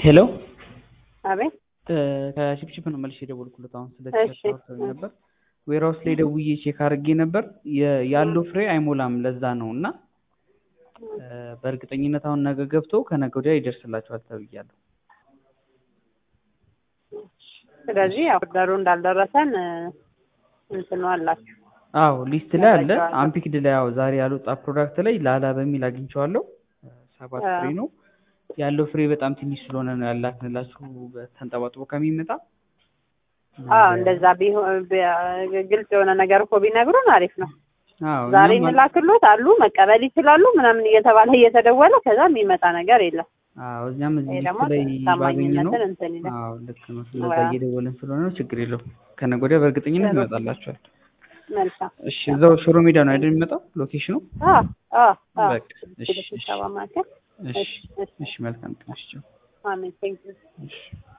ሄሎ አቤት ከሽፕሽፕ ነው መልሼ የደወልኩለት። አሁን ስለ እሺ። ቲሸርት ነበር ዌርሃውስ ላይ ደውዬ ቼክ አድርጌ ነበር የ- ያለው ፍሬ አይሞላም። ለዛ ነው እና እ፣ በእርግጠኝነት አሁን ነገ ገብቶ ከነገ ወዲያ ይደርስላችኋል ተብያለሁ። ስለዚህ ያው ኦርደሩ እንዳልደረሰን እ፣ እንትኑ አላችሁ። አዎ ሊስት ላይ አለ። መረጃው አለ። አምፒክድ ላይ ያው ዛሬ ያልወጣ ፕሮዳክት ላይ ላላ በሚል አግኝቼዋለሁ። እ፣ ሰባት አዎ። ፍሬ ነው ያለው። ፍሬ በጣም ትንሽ ስለሆነ ነው ያላክንላችሁ ተንጠባጥቦ ከሚመጣ አዎ እንደዛ ቢሆን ቢ- ግልጽ የሆነ ነገር እኮ ቢነግሩን አሪፍ ነው። አዎ ዛሬ እኛም አል- እንላክሎት አሉ መቀበል ይችላሉ ምናምን እየተባለ እየተደወለ ከዛ የሚመጣ ነገር የለም። አዎ እኛም እዚህ ይሄ ሊስት ደግሞ ላይ ባገኘ ነው። ታማኝነትን እንትን ይላል። አዎ ልክ ነው። ስለዛ አዎ። እየደወልን ስለሆነ ነው። ችግር የለውም። ከነገ ወዲያ በእርግጠኝነት ጥሩ። ይመጣላችኋል። መልካም እሺ እዛው ሽሮ ሜዳ ነው አይደል የሚመጣው ሎኬሽኑ? አዎ አዎ አዎ በቃ እሺ እሺ ስብሰባ ማዕከል እሺ እሺ እሺ እሺ መልካም ቀን። እሺ ቻው። አሜን ቴንክ ዩ እሺ